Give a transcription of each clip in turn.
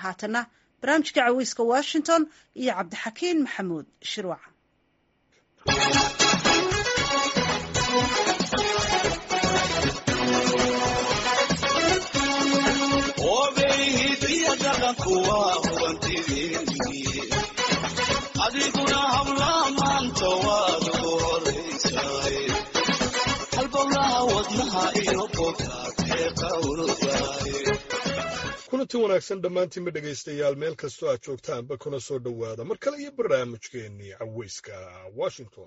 haatana barnaamijka caweyska washington iyo cabdixakiin maxamuud shirwac adiguna habla maanta waad ugu horaysaay halbowlaha wadnaha iyo bogaadee qawrdaay kulanti wanaagsan dhammaantiinba dhegaystayaal meel kastoo aad joogtaanba kuna soo dhowaada mar kale iyo barnaamijkeennii caweyska washington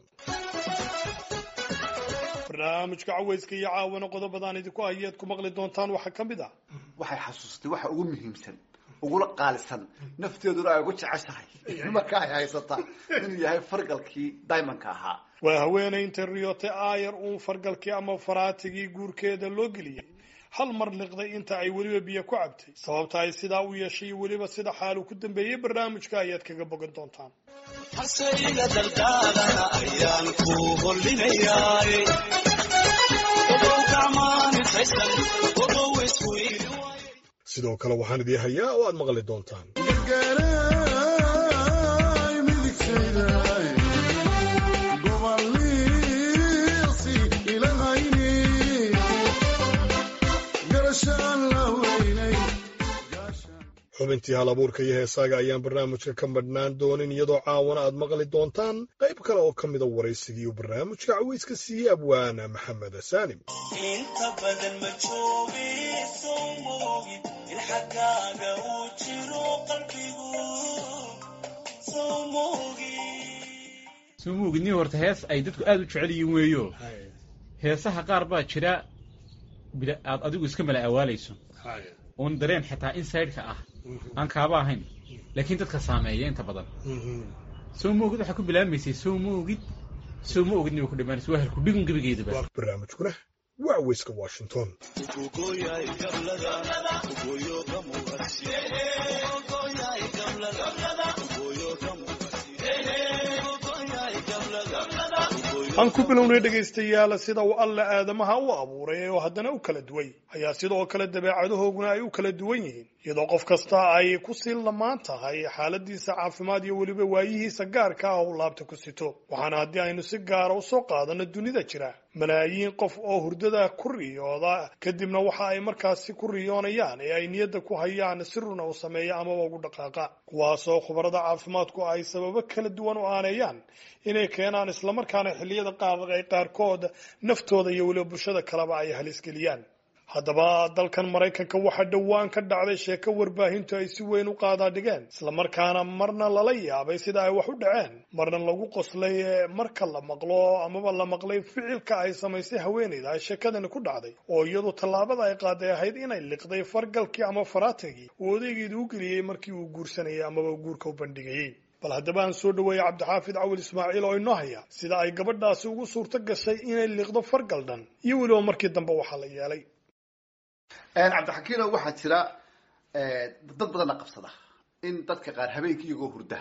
barnaamijka caweyska iyo caawana qodobadaan idinku hayeed ku maqli doontaan waxaa ka mid ah waxay xasuustay waxa ugu muhiimsan ugula qaalisan nafteeduna ay ugu jeceshahay marka ay haysataa inuu yahay fargalkii diamondka ahaa waa haweenay intay riyootay aayar uun fargalkii ama faraatigii guurkeeda loo geliyey hal mar liqday inta ay weliba biyo ku cabtay sababta ay sidaa u yeeshay iyo weliba sida xaalu ku dambeeyey barnaamijka ayaad kaga bogan doontaan haseyga daldaalana ayaan ku hollinayaay ogow gacmaanifaysan ogow iswiili sidoo kale waxaan idii hayaa oo aad maqli doontaan xubintii hal abuurka iyo heesaaga ayaan barnaamijka ka madhnaan doonin iyadoo caawana aad maqli doontaan qayb kale oo ka mida waraysigii uu barnaamijka caweyska siiyey abwaana maxamed saalim inta badan ma joogi soo moogid in xaggaaga uu jiro qalbigu soo moogid soo moogidni horta hees ay dadku aada u jecel yihiin weeyo heesaha qaar baa jira bila aad adigu iska mala awaalayso oon dareen xitaa inside-ka ah aan kaaba ahayn laakiin dadka saameeya inta badan soo moogid waxaa ku bilaabmaysay soo moogid soo ma ogidni way ku dhimaanaysa waa halku dhigun gebigeedaba barnaamijkuna waa caweyska washington ugogoyay gablada ugoyo gamuqasi ugogoyay gablada ugoyo gamuqasi ugogoyay gablada aan ku bilownay dhegaystayaal sida uu alle aadamaha u abuuray oo haddana u kala duway ayaa sidoo kale dabeecadahooguna ay u kala duwan yihiin iyadoo qof kasta ay ku sii lamaan tahay xaaladiisa caafimaad iyo weliba waayihiisa gaarka ah uu laabta ku sito waxaana haddii aynu si gaara usoo qaadano dunida jira malaayiin qof oo hurdada ku riyooda kadibna waxa ay markaasi ku riyoonayaan ee ay niyadda ku hayaan si runa u sameeya amaba ugu dhaqaaqa kuwaasoo khubarada caafimaadku ay sababo kala duwan u aaneeyaan inay keenaan islamarkaana xilliyada qaar ay qaarkood naftooda iyo weliba bulshada kaleba ay halisgeliyaan haddaba dalkan maraykanka waxaa dhowaan ka dhacday sheeko warbaahintu ay si weyn u qaadaa dhigeen islamarkaana marna lala yaabay sida ay wax u dhaceen marna lagu qoslay marka la maqlo amaba la maqlay ficilka ay samaysay haweenayda ay sheekadani ku dhacday oo iyadu tallaabada ay qaaday ahayd inay liqday fargalkii ama faraatigii uu odaygeedu u geliyey markii uu guursanayay amaba guurka u bandhigayey bal haddaba aan soo dhaweeyey cabdixaafid cawil ismaaciil oo inoo haya sida ay gabadhaasi ugu suurto gashay inay liqdo fargal dhan iyo weliba markii dambe waxaa la yeelay cabdixakiino waxaa jira dad badanna qabsada in dadka qaar habeenkii iyagoo hurda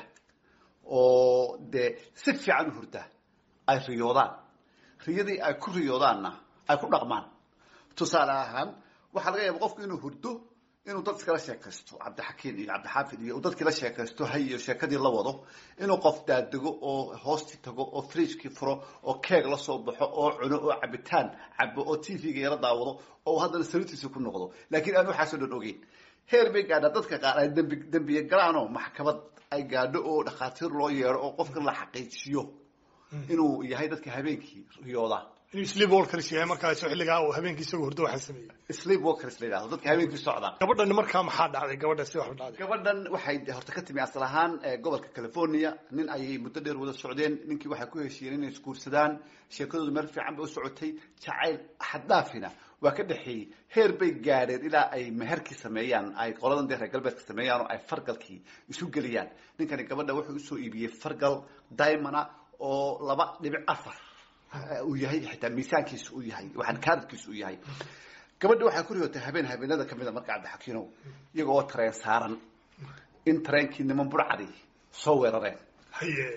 oo dee si fiican u hurda ay riyoodaan riyadii ay ku riyoodaanna ay ku dhaqmaan tusaale ahaan waxaa laga yaaba qofku inuu hurdo inuu dad iskala sheekaysto cabdixakiin iyo cabdixaafid iyo dadkii la sheekaysto hay iyo sheekadii la wado inuu qof daadego oo hoostii tago oo fridgekii furo oo keeg la soo baxo oo cuno oo cabitaan cabo oo t v-ga yala daawado oo haddana sariirtiisa ku noqdo laakiin aan waxaasoo dhan ogeyn heer bay gaadhaa dadka qaar ay dambi dambiye galaanoo maxkamad ay gaadho oo dhakhaatiir loo yeedho oo qofka la xaqiijiyo inuu yahay dadka habeenkii riyooda inuu sleep walkers yahay markaas xilligaa uu habeenkii isagoo hurdo waxaa sameeyey sleep walkers la yidhahdo dadka habeenkii socda gabadhani markaa maxaa dhacday gabadha si wax u dhacday gabadhan waxay horta ka timi asal ahaan gobolka california nin ayay muddo dheer wada socdeen ninkii waxay ku heshiiyeen inay isguursadaan sheekadoodu meel fiican bay u socotay jacayl xaddaafina waa ka dhexeeyey heer bay gaadheen ilaa ay meherkii sameeyaan ay qoladan dee reer galbeedka sameeyaan oo ay fargalkii isu geliyaan ninkani gabadha wuxuu usoo iibiyey fargal diamona oo laba dhibic afar uu yahay xitaa miisaankiisa uu yahay waxaan kaadadkiisa uu yahay gabadha waxay ku riyootay habeen habeenada kamid a marka cabdixakiinow iyaga oo tareen saaran in tareenkii niman burcadi soo weerareen haye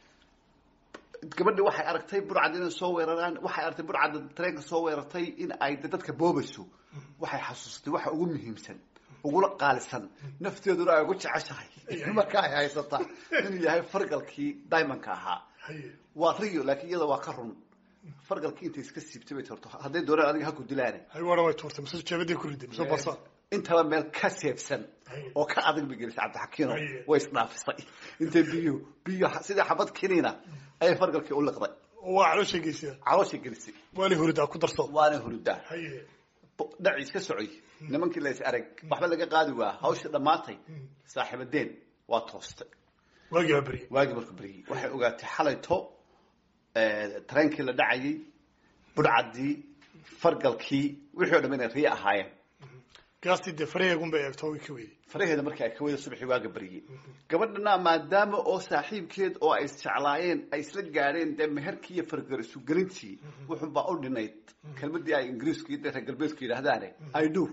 gabadhi waxay aragtay burcad inay soo weeraraan waxay aragtay burcadda tareenka soo weerartay in ay dadka boobayso waxay xasuustay waxa ugu muhiimsan ugula qaalisan nafteeduna ay ugu jeceshahay marka ay haysataa inuu yahay fargalkii diamondka ahaa waa riyo laakiin iyada waa ka run fargalkii intay iska siibtay bay torto hadday doonaan adiga ha ku dilaane hay waana way tuurtay mise jeebadii ku riday mise basa intaba meel ka seebsan oo ka adag bay gelisay cabdixakiino Haye. way isdhaafisay intay biyo biyo sidii xabad kiniina ayay fargalkii u liqday waa caloosha geysiya calooshay gelisay waana horidaa ku darso waana hurudaa haye dhaci iska socoy nimankii la is arag waxba laga qaadi waa hawshii dhammaatay saaxiibadeen waa toostay waagii baa beriyey waagii markuu beryey waxay ogaatay xalayto tareenkii la dhacayay budhcaddii fargalkii wixii o dham inay riyo ahaayeen gaastii dee faraheegun bay eegto way ka weyday faraheeda markii ay ka wada subaxii waaga baryey gabadhana maadaama oo saaxiibkeed oo ay isjeclaayeen ay isla gaadheen dee meherkii iyo fargar isugelintii wuxunbaa u dhinayd kelmadii ay ingiriisku iyo dee reer galbeedku yidhaahdaane i do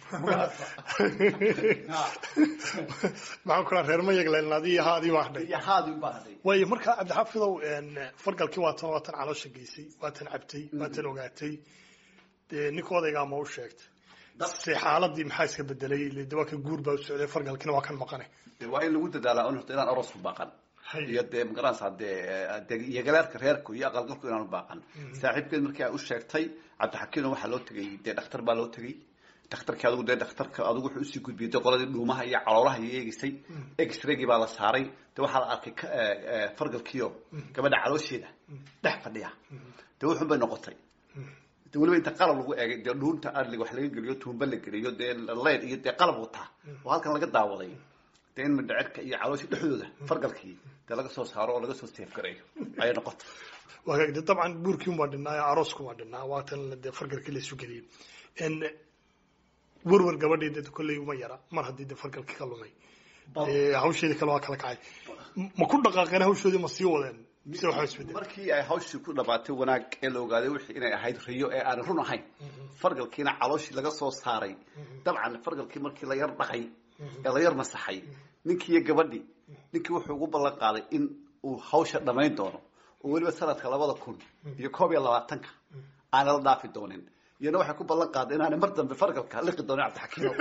maxaan kula reer mayag len adii ahaa adii baa hadhay iyo haadin baa hadhay waayo markaa cabdixafidow fargalkii waatan waatan caloosha geysay waatan cabtay waatan ogaatay dee ninka odaygaa ma u sheegtay se xaaladii maxaa iska bedelay ile de waa ka guur baa u socday fargalkiina waa kan maqane dee waa in lagu dadaalaa un horta inaan aroos ku baaqan Haye. iyo dee magaranaysaa dee dee iyo galeerka reerku iyo aqalgalku inaan u baaqan saaxiibkeed markii ay u sheegtay cabdixakiino waxaa loo tegay dee dhakhtar baa loo tegay dhakhtarkii adigu dee dhakhtarka adigu wuxuu usii gudbiyey dee qoladii dhuumaha iyo caloolaha iyo eegisay x-raygii baa la saaray dee waxaa la arkay ka- eh, eh, fargalkiio gabadha caloosheeda dhex fadhiya dee wuxun bay noqotay de weliba inta qalab lagu eegay dee dhuunta arliga wax laga geliyo tuumba la geliyo dee leyd iyo dee qalab wataa oo halkan laga daawaday dee in mindhacirka iyo caloosha dhexdooda fargalkii dee laga soo saaro oo laga soo seefgareeyo ayay noqotay waa de dabcan buurkii umaa dhinaa aroosku waa dhinaa waatan dee fargalkii laysu geliyey n werwer gabadhii de kolley uma yara mar haddii de fargalkii ka lumay Dee hawsheedii kale waa kala kacay ma ku dhaqaaqeen hawshoodii ma sii wadeen mise waxaa isbedel markii ay hawshii ku dhamaatay wanaag ee la ogaaday wixii inay ahayd riyo ee aan run ahayn fargalkiina calooshii laga soo saaray dabcan fargalkii markii la yar dhaqay ee la yar masaxay ninkii iyo gabadhii ninkii wuxuu ugu ballan qaaday in uu hawsha dhamayn doono oo weliba sanadka labada kun iyo koob iyo labaatanka aana la dhaafi doonin iyana waxay ku ballan qaaday inaanay mar dambe fargalka liqi doonin cabdixakiino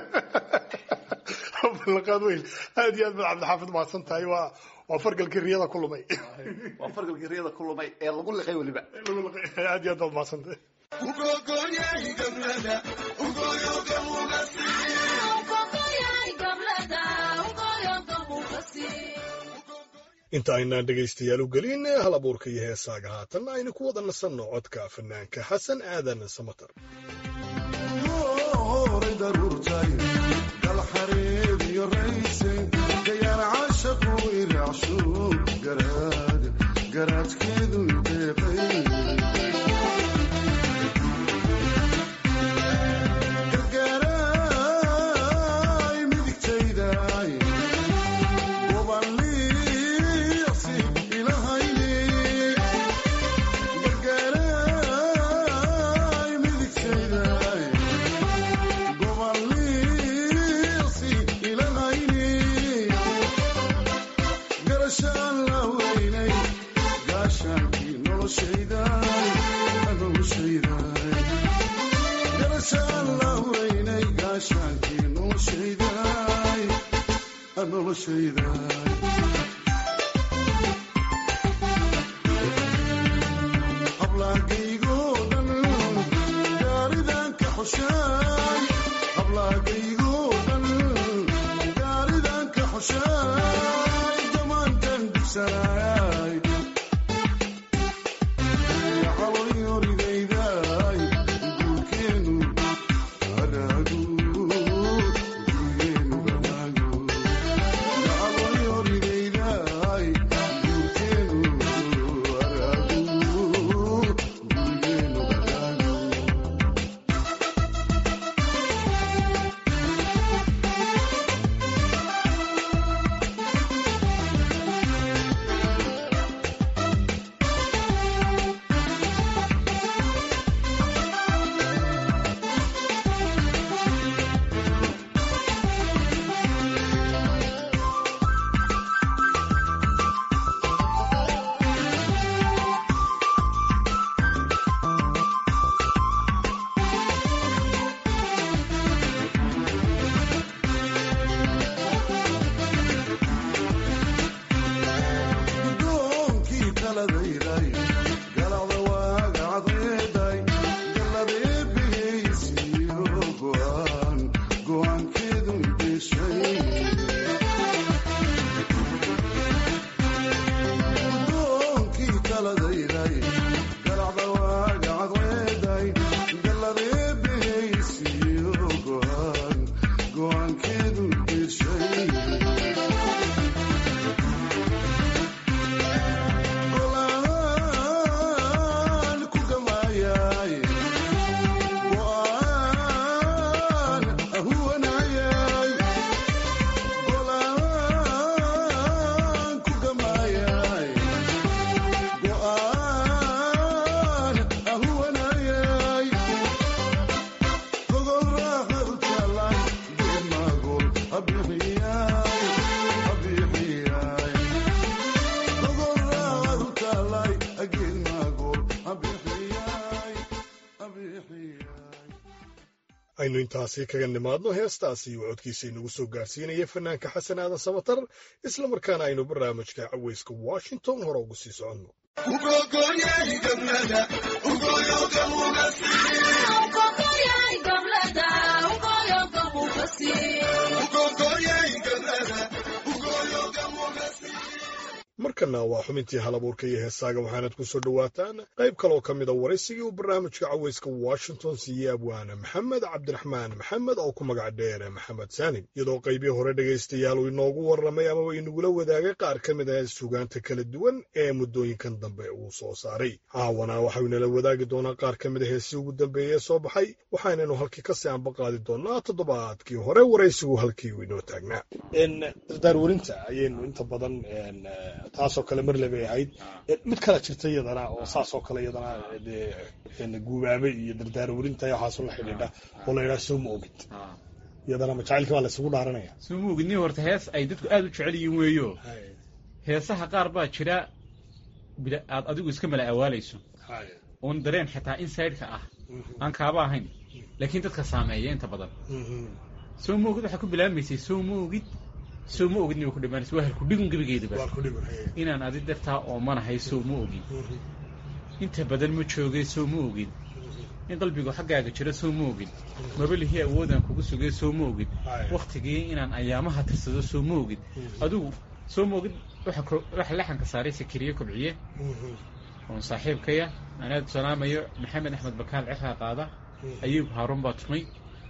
ballanqaad weyn aad iyo aad baad cabdixaafid mahadsan tahay waa waa fargalkii riyada ku lumay waa fargalkii riyada ku lumay ee lagu liqay weliba aad iyo aad baad mahadsan tahay inta aynaan dhegaystayaal u gelin hal abuurka iyo heesaaga haatan aynu ku wada nasanno codka fanaanka xasan aadan samatar Thank aynu intaasi kaga nimaadno heestaasi uu codkiisa inagu soo gaarsiinaya fanaanka xasan aadan samatar islamarkaana aynu barnaamijka caweyska washington hore ugu sii soconno markana waa xubintii halabuurka iyo heesaaga waxaanad ku soo dhowaataan qayb kaloo ka mida waraysigii uu barnaamijka caweyska washington siiyey abwaana maxamed cabdiraxmaan maxamed oo ku magac dheere maxamed saanim iyadoo qaybii hore dhegaystayaal uu inoogu warramay amaba inagula wadaagay qaar ka mid ah sugaanta kala duwan ee muddooyinkan dambe uu soo saaray caawana waxau inala wadaagi doonaa qaar ka mid a heesii ugu dambeeye ee soo baxay waxaanaynu halkii kasii anba qaadi doonaa toddobaadkii hore waraysigu halkii uu inoo taagnaa dardaarwarinta ayaynu inta badan taasoo kale marle bay ahayd mid kala jirta iyadana oo saasoo kale iyadana dee guubaabe iyo dardaarwarinta waxaasoo la xidhiidha oo la yidhaha soo ma ogid iyadana ma jacaylkii baa la isugu dhaaranaya soo ma ogid nin horta hees ay dadku aada u jecel yihiin weeyo heesaha qaar baa jira bila aad adigu iska mala awaalayso oon dareen xitaa inside-ka ah aan kaaba ahayn laakiin dadka saameeya inta badan soo ma ogid waxaa ku bilaabmaysay soo ma ogid soo ma ogid niba ku dhimaanaysa waa halku dhigun gebigeedaba inaan adi dartaa oomanahay soo ma ogin inta badan ma joogay soo ma ogin in qalbigu xaggaaga jiro soo ma ogin mabalihii awoodaan kugu sugay soo ma ogin waktigii inaan ayaamaha tirsado soo ma ogin adigu soo ma ogid waxa laxanka saaray sakiriye kobciye oon saaxiibkaya anaad salaamayo maxamed axmed bakaal cexaa qaada ayuub haaruun baa tumay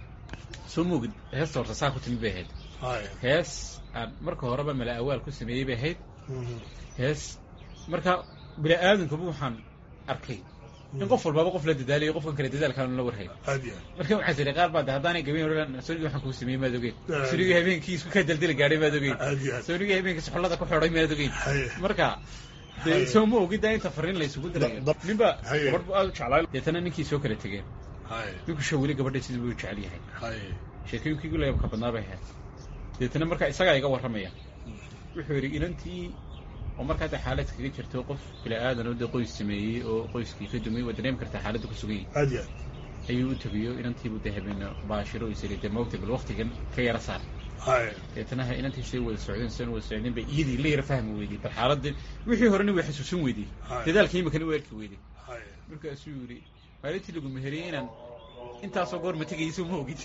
soo ma ogid heesta horta saa ku timid bay ahayd hees aan marka horeba mala awaal ku sameeyey bay ahayd hees marka bini aadamkaba waxaan arkay in qof walbaaba qof la dadaalayo qofkan kale dadaalkaan la warhayn marka waxaa jiray qaar baa de haddaanay gabayn odhan sonigii waxaan kuu sameeyey maad ogeyn sonigii habeenkii isku kaa daldali gaadhay maad ogeyn sonigii habeenkii soxollada ku xidhay maad ogeyn marka dee soo ma ogiddaa inta fariin la isugu dirayo ninba gabadh bu aada u jeclaa deetana ninkii soo kala tegeen ninku sho weli gabadha sidii buu jecel yahay sheekooyinkii gulayabka badnaa bay ahayd deetana markaa isagaa iga warramaya wuxuu yidhi inantii oo markaa de xaalad kaga jirto qof bila aadan oo de qoys sameeyey oo qoyskii ka dumay waa dareemi kartaa xaaladda ku sugan yahay ayuu u tegiyo inantiibu de habeena baashiro isiri de moogta bal waktigan ka yara saar deetana ha inantii say wada socdeen san wada socdeen bay iyadii la yara fahmi weydey bal xaaladda wixii horena way xasuusin weydey dadaalka imakana waa arki weydey markaasuu yidhi maalintii lagu meheriyey inaan intaasoo goor ma tegayso ma ogid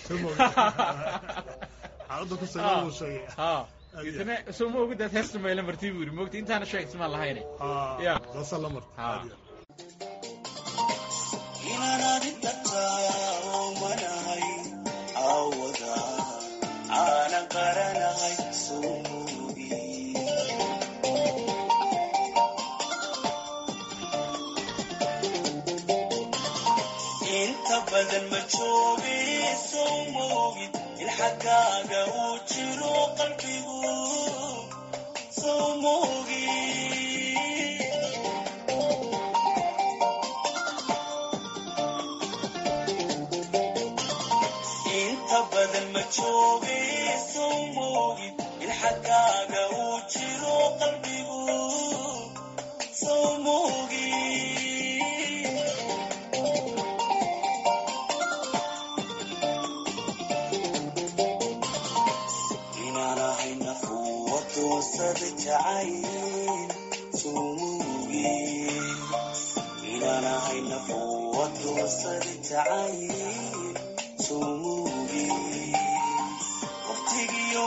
deetana soo ma ogidaad heesta mayla martii buu yidhi moogta intaana sheeg ismaan lahayne ya aanan qaranahay sumugi inta badan ma joogi soo moogid in xaggaaga uu jiro qalbigu soo moogi inta badan ma joogi soo moogid in xaggaaga uu jiro qalbigu soo moogi inaan ahay nafuwa doonsada jacayl soo moogi inaan ahay nafuwa doonsada jacayl soo moogi waqtigiyo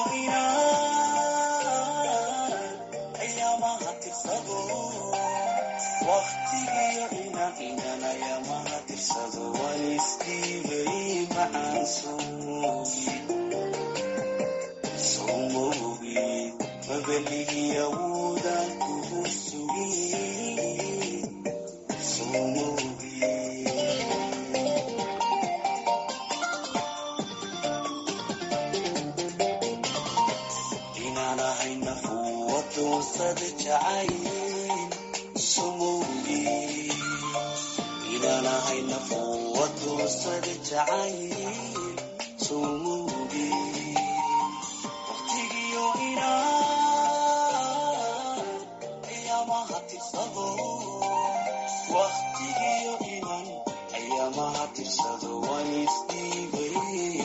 inaan ayaamaha tirsado waqtigiyo inaan inaan ayaamaha tirsado waan isdhiibay macaan soo moogi soo moogi mabaligii awoodaan kugu sugi soo moogi inaan ahay nafuwa doonsada jacayl sumowgi inaan ahay nafuwa doonsada jacayl sumowgi waqtigiyo inaan ayaamaha tirsado waqtigiyo inaan ayaamaha tirsado waan isdhiibay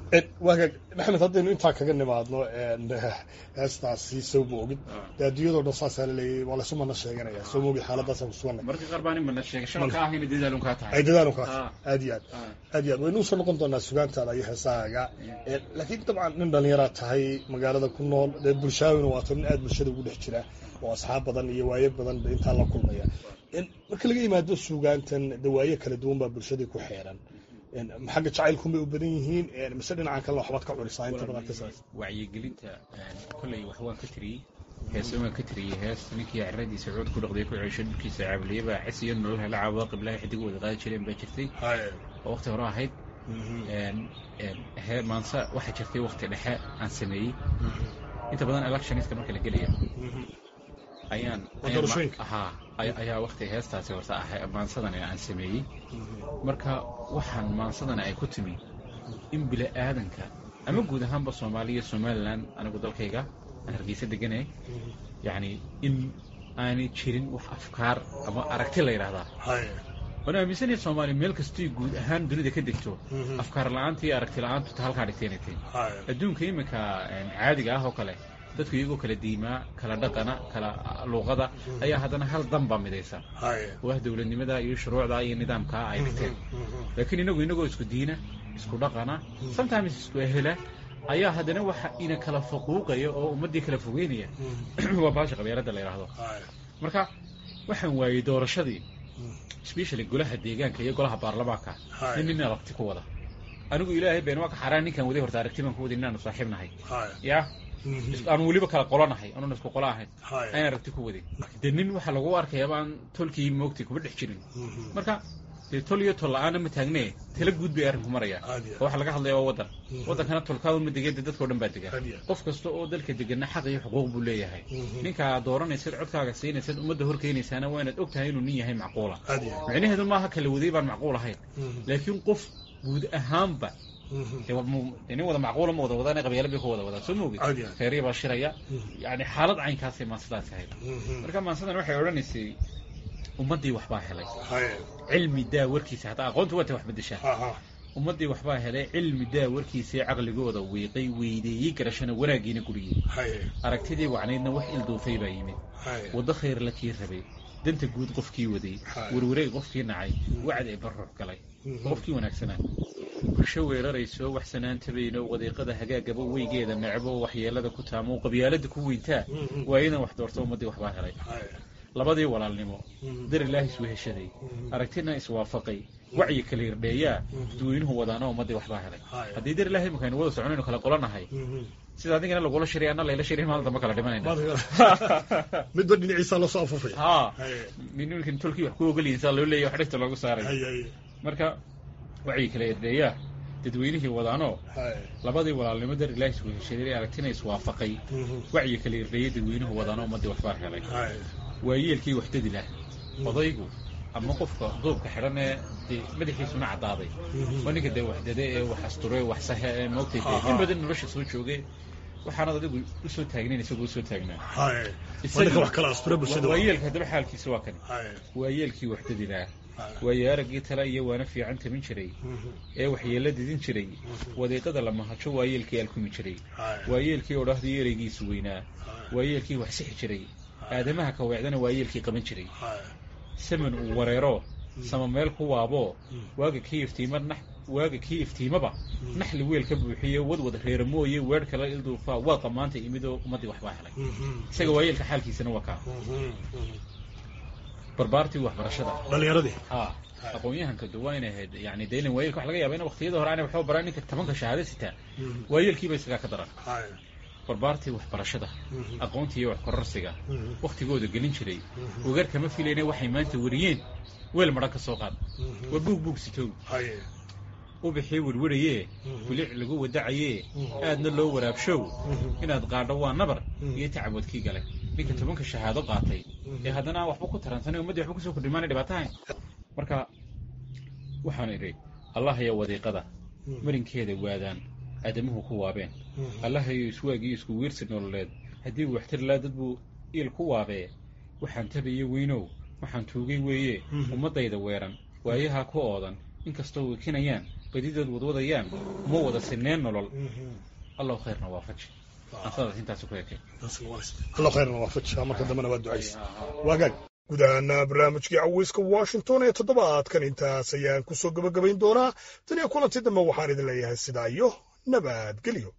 waagaag maxamed haddaynu intaa kaga nimaadno heestaasi soo moogid dee adduunyadoo dhan saasaa laleeyay waa laysu mana sheeganaya soo moogid xaaladaasaan kusuganay marka qaar baan imana sheegashada ka ahayna dadaalun kaa tahay ay dadaalun kaa Ah. aad iyo aad aad iyo aad waynu usoo noqon doonaa sugaantaada iyo heesahaaga Eh, laakiin dabcan nin dhallinyaraa tahay magaalada ku nool dee bulshaawina waato nin aad bulshada ugu dhex jira oo asxaab badan iyo waayo badan ba intaa la kulmaya En, marka laga yimaado sugaantan dee waayo kala duwan baa bulshadii ku xeeran En, xagga jacaylkunbay u badan yihiin En, mise dhinacan kale waxbaad ka cunisaa inta badan ka saas wacyigelinta kolley wax waan ka tiriyey heese waan ka tiriyey hees ninkii caradiisa cood ku dhaqday ku ceeshay dhulkiisa caabliyey baa cas iyo nolol hela cawaaqib laha xidig wada qaadi jireen baa jirtay oo waqti hore ahayd En- en, he maanse waxaa jirtay waqti dhexe aan sameeyey inta badan electionska marka la gelaya ayaan Waa ayaan doorashooyinka? ma- haa ay- ayaa waqti heestaasi horta ahay maansadani aan sameeyey marka waxaan maansadani ay ku timi in bili aadanka ama guud ahaanba soomaaliya somalilan anigu dalkayga aan hargeysa deganay yacni in aanay jirin wax afkaar ama aragti la yidhaahdaa waan aaminsanahay soomaaliya meel kastoy guud ahaan dunida ka degto afkaar la-aanta iyo aragti la-aantu ta halkaa dhigtay inay tahay adduunka iminka een, caadiga ah oo kale dadku iyagoo kala diimaa kala dhaqana kala luuqada ayaa haddana hal dan baa midaysa oo ah dowladnimada iyo shuruucda iyo nidaamkaa ay dhigteen laakiin inagu inagoo isku diina isku dhaqana sometimes isku ehela ayaa haddana waxa ina kala faquuqaya oo ummaddii kala fogeynaya waa baasha qabyaaladda la yidhaahdo marka waxaan waayey doorashadii especially golaha deegaanka iyo golaha baarlamaanka nin nin aragti ku wada anigu ilaahay been waa ka xaraan ninkaan waday horta aragti baan ku waday inaanu saaxiib nahay ya aanu weliba kala qolanahay anuuna isku qola ahayn ayaan aragti ku waday dee nin waxaa lagu arkaya baan tolkii moogtay kuma dhex jirin marka dee tol iyo tol la-aana ma taagne tala guud bay arrinku maraya oo waxaa laga hadlaya waa waddan waddankana tolkaadu ma degan dee dadkao dhan baa degan qof kasta oo dalka deganna xaq iyo xuquuq buu leeyahay ninkaa dooranaysid codkaaga siinaysad ummadda horkeynaysaana waa inaad og tahay inuu nin yahay macquula micnaheedu maaha kala waday baan macquul ahayn laakiin qof guud ahaanba dee wa- mu- dee nin wada macquula ma wada wadaan qabyaalo bay ku wada wadaan soo moogid Caadi ah. reeriya baa shiraya yani xaalad caynkaasay maansidaas ahayd marka maansadan waxay odhanaysay ummaddii waxbaa helay cilmi daa warkiisa hataa aqoontu waa ta wax bedeshaa ummaddii waxbaa helay cilmi daa warkiisii caqligooda wiiqay weydeeyey garashana wanaaggiina guriyey aragtidii wacnaydna wax ilduufay baa yimid waddo khayr la kii rabay danta guud qofkii waday warwareeg qofkii nacay wacd ee barruux galay qofkii wanaagsanaa bulsho weerarayso wax sanaantabayno wadiiqada hagaagaba weygeeda necbo waxyeelada ku taamo qabyaalada ku weyntaa waa idan wax doorto ummaddii waxbaa helay labadii walaalnimo dar ilaahi isweheshaday aragtina iswaafaqay wacyi kala irdheeyaa dadweynuhu wadaana ummaddii waxbaa helay haddii dar ilaahi imika aynu wada soconaynu kala qolanahay sida adigana lagula shiray anna layla shiray maalin dambe kala dhimanayna midba dhinaciisa lasoo afufay haa ninkan tolkii wax ku ogolyihin saa loo leeyahy wax dhegta loogu saaray marka wacyi kala irdheeyaa dadweynihii wadaanoo labadii walaalnimo dar ilaahi isweheshaday aragtina iswaafaqay wacyi kala irdheeyay dadweynuhu wadaano ummaddii waxbaa helay waa yeelkii waxdadi lah odaygu ama qofka duubka xidhan ee dee madaxiisuna caddaaday waa ninka dee waxdade ee wax asture wax sahe ee moogtay dee in badan nolosha soo joogay waxaanad adigu usoo taagnayn isagoo usoo taagnaa ninka wax kala astura bulshada waa yeelka haddaba xaalkiisa waa kani waa yeelkii waxdadi lah waayo araggii tala iyo waana fiican tamin jiray ee waxyeella didin jiray wadiiqada la mahajo waa yeelkii alkumi jiray waa yeelkii odhahdii ereygiisu weynaa waa yeelkii wax sixi jiray aadamaha ka weecdana waa yeelkii qaban jiray saman uu wareero sama meel ku waaboo waaga kii iftiima nax waaga kii iftiimaba naxli weel ka buuxiye wadwad reera mooye weer kala ilduufaa waa qamaanta imidoo ummaddii waxbaa helay isaga waa yeelka xaalkiisana waa kaa barbaartii waxbarashada dhalinyaradii haa aqoon-yahanka de waa inay ahayd yani de ilan waayelka waxa laga yaaba in waqtiyada hore aanay waxba baran ninka tobanka shahaado sitaa waayeelkiiba isagaa ka daran barbaartii waxbarashada aqoontii iyo wax kororsiga waktigooda gelin jiray ogaar kama filayna waxay maanta wariyeen weel madhan ka soo qaad waa buug buug sitow ubixii werwarayee bilic lagu wadacayee aadna loo waraabshow inaad qaadho waa nabar iyo tacabwadkii gale ninka tobanka shahaado qaatay ee haddana waxba ku taransanay ummaddii waxba kusoo kordhimaanay dhibaatahayn marka waxaan idhi allahayo wadiiqada marinkeeda waadaan aadamuhu ku waabeen allahayo iswaagiyo isku wiirsi nololeed haddii uu waxtar laa dad buu iil ku waabee waxaan tabaye weynow waxaan tuugay weeye ummaddayda weeran waayahaa ku oodan inkastoo wikinayaan badidood wadwadayaan uma wada sineen nolol allahu khayrna waafaji ansadaas intaas ku ekay allo khayrna waafaji marka dambena waa ducaysa waagaag guud ahaana barnaamijkii caweyska washington ee toddobaadkan intaas ayaan ku soo gebagabayn doonaa tan iyo kulanti dambe waxaan idin leeyahay sidaa iyo nabadgelyo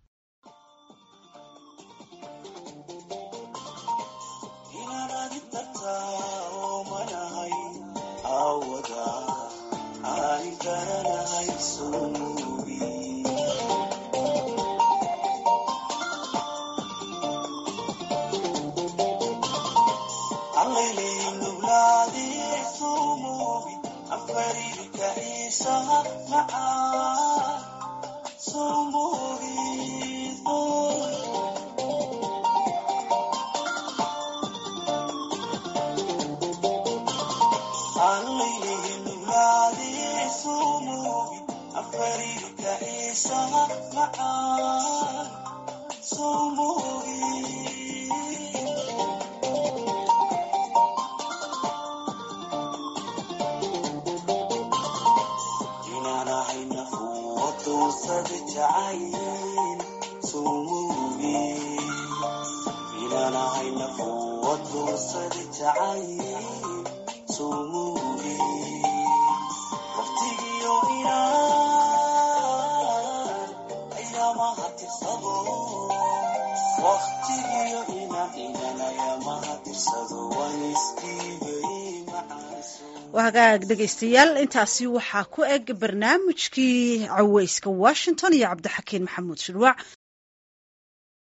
hagaag dhegaystayaal intaasi waxaa ku eg barnaamijkii caweyska washington iyo cabdixakiin maxamuud shirwac